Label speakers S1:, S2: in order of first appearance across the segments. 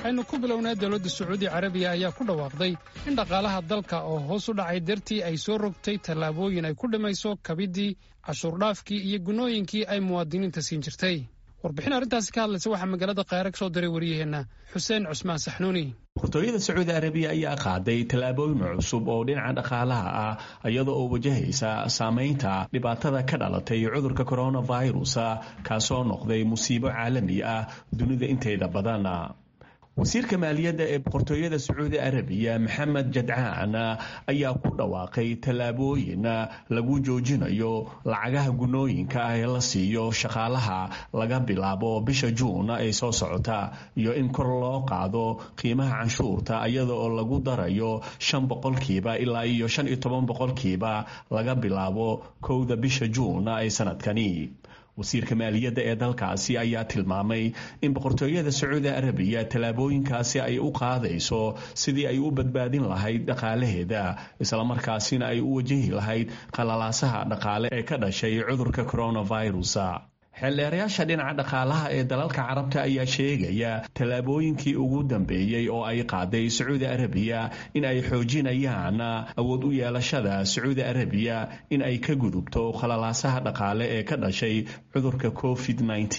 S1: waxaynu ku bilownaa dowladda sacuudi carabiya ayaa ku dhawaaqday in dhaqaalaha dalka oo hoos u dhacay dartii ay soo rogtay tallaabooyin ay ku dhimayso kabiddii cashuurdhaafkii iyo gunnooyinkii ay muwaadiniinta siin jirtay warbixin arrintaasi ka hadlaysa waxaa magaalada kaara ka soo diray waryaheenna xuseen cusmaan saxnuuni
S2: boqortooyada sacuudi arabiya ayaa qaaday tallaabooyin cusub oo dhinaca dhaqaalaha ah iyada oo wajahaysa saamaynta dhibaatada ka dhalatay cudurka coronavirus kaasoo noqday musiibo caalami ah dunida inteeda badan wasiirka maaliyadda ee boqortooyada sacuudi arabiya maxamed jadcaan ayaa ku dhawaaqay tallaabooyin lagu joojinayo lacagaha gunnooyinka ah ee la siiyo shaqaalaha laga bilaabo bisha juun ee soo socota iyo in kor loo qaado qiimaha canshuurta iyada oo lagu darayo shan boqolkiiba ilaa iyo shan iyo toban boqolkiiba laga bilaabo kowda bisha juun ee sanadkani wasiirka maaliyadda ee dalkaasi ayaa tilmaamay in boqortooyada sacuudi arabiya tallaabooyinkaasi ay u qaadayso sidii ay u badbaadin lahayd dhaqaalaheeda islamarkaasina ay u wajahi lahayd qalalaasaha dhaqaale ee ka dhashay cudurka coronavirus xeeldheerayaasha dhinaca dhaqaalaha ee dalalka carabta ayaa sheegaya tallaabooyinkii ugu dambeeyey oo ay qaaday sacuudi arabiya in ay xoojinayaan awood u yeelashada sacuudi arabiya in ay ka gudubto khalalaasaha dhaqaale ee ka dhashay cudurka covid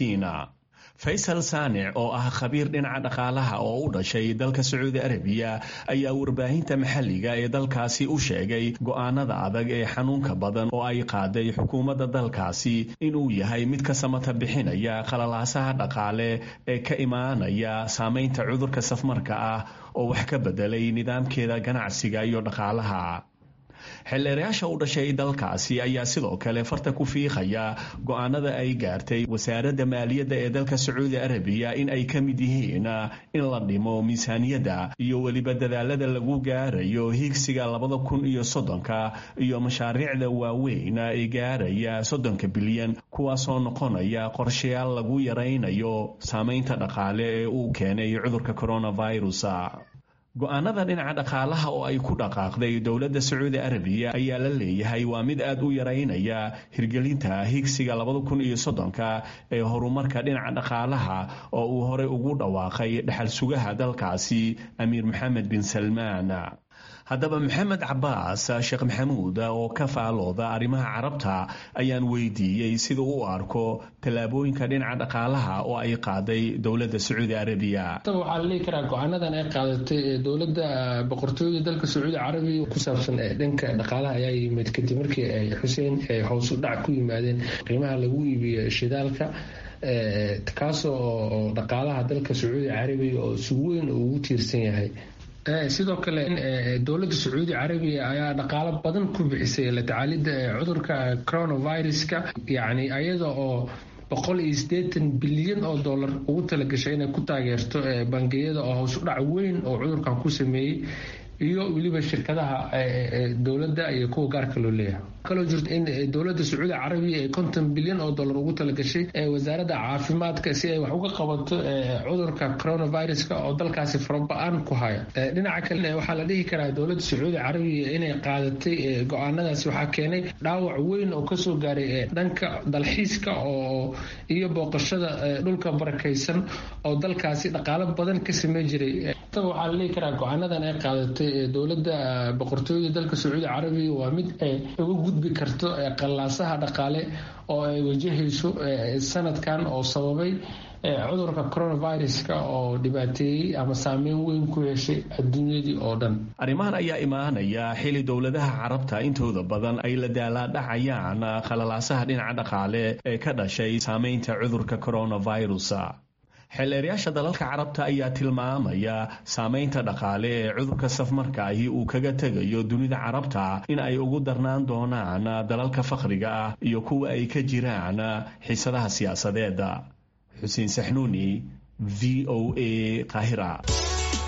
S2: faysal saanic oo ah khabiir dhinaca dhaqaalaha oo u dhashay dalka sacuudi arabiya ayaa warbaahinta maxalliga ee dalkaasi u sheegay go'aanada adag ee xanuunka badan oo ay qaaday xukuumadda dalkaasi inuu yahay mid ka samata bixinaya khalalaasaha dhaqaale ee ka imaanaya saamaynta cudurka safmarka ah oo wax ka bedelay nidaamkeeda ganacsiga iyo dhaqaalaha xeeldheerayaasha u dhashay dalkaasi ayaa sidoo kale farta ku fiiqaya go'aanada ay gaartay wasaaradda maaliyadda ee dalka sacuudi arabiya in ay ka mid yihiin in la dhimo miisaaniyadda iyo weliba dadaalada lagu gaarayo higsiga labada kun iyo soddonka iyo mashaariicda waaweyn ee gaaraya soddonka bilyan kuwaasoo noqonaya qorshayaal lagu yaraynayo saamaynta dhaqaale ee uu keenay cudurka coronavirus go-aanada dhinaca dhaqaalaha oo ay ku dhaqaaqday dowladda sacuudi arabiya ayaa la leeyahay waa mid aad u yaraynaya hirgelinta higsiga labada kun iyo soddonka ee horumarka dhinaca dhaqaalaha oo uu horey ugu dhawaaqay dhaxal sugaha dalkaasi amiir maxamed bin salmaan haddaba maxamed cabaas sheekh maxamuud oo ka faalooda arrimaha carabta ayaan weydiiyey sida u arko tallaabooyinka dhinaca dhaqaalaha oo ay qaaday dowladda sacuudi arabiya
S3: waxaa la dhihi karaa go-aanadan ay qaadatay dowladda boqortooyada dalka sacuudi carabiya ku saabsan dhanka dhaqaalaha ayaa yimid kadib markii ay xuseen hoos u dhac ku yimaadeen qiimaha lagu iibiyo shidaalka kaasoo dhaqaalaha dalka sacuudi carabiya oo si weyn ugu tiirsan yahay sidoo kale dowladda sacuudi carabiya ayaa dhaqaalo badan ku bixisay la tacaalidda cudurka coronaviruska yacni ayada oo boqol iyo siddeetan bilyan oo dollar ugu talagashay inay ku taageerto bangiyada oo hoos u dhac weyn oo cudurkan ku sameeyey iyo weliba shirkadaha dowladda iyo kuwa gaarka loo leeyahay kaloo jirto in dowladda sacuudi carabiya ay konton bilyan oo dollar ugu talagashay wasaaradda caafimaadka si ay wax uga qabato cudurka coronaviruska oo dalkaasi faraba-aan ku haya dhinaca kale waxaa la dhihi karaa dowladda sacuudi carabiya inay qaadatay go-aanadaasi waxaa keenay dhaawac weyn oo kasoo gaaray dhanka dalxiiska oo iyo booqashada dhulka barakaysan oo dalkaasi dhaqaalo badan ka samey jiray waxaa la dhihi karaa go-aanadan ay qaadatay dowladda boqortooyada dalka sacuudi carabiya waa mid ay uga gudbi karto qallaasaha dhaqaale oo ay wajahayso sanadkan oo sababay cudurka coronaviruska oo dhibaateeyey ama saameyn weyn ku yeeshay adduunyadii oo dhan
S2: arrimahan ayaa imaanaya xili dowladaha carabta intooda badan ay la daalaadhacayaan khalalaasaha dhinaca dhaqaale ee ka dhashay saameynta cudurka coronavirus xeelleerayaasha dalalka carabta ayaa tilmaamaya saamaynta dhaqaale ee cudurka safmarka ahi uu kaga tegayo dunida carabta in ay ugu darnaan doonaan dalalka fakhriga ah iyo kuwa ay ka jiraan xiisadaha siyaasadeeda xuseen saxnuuni v o a qaahira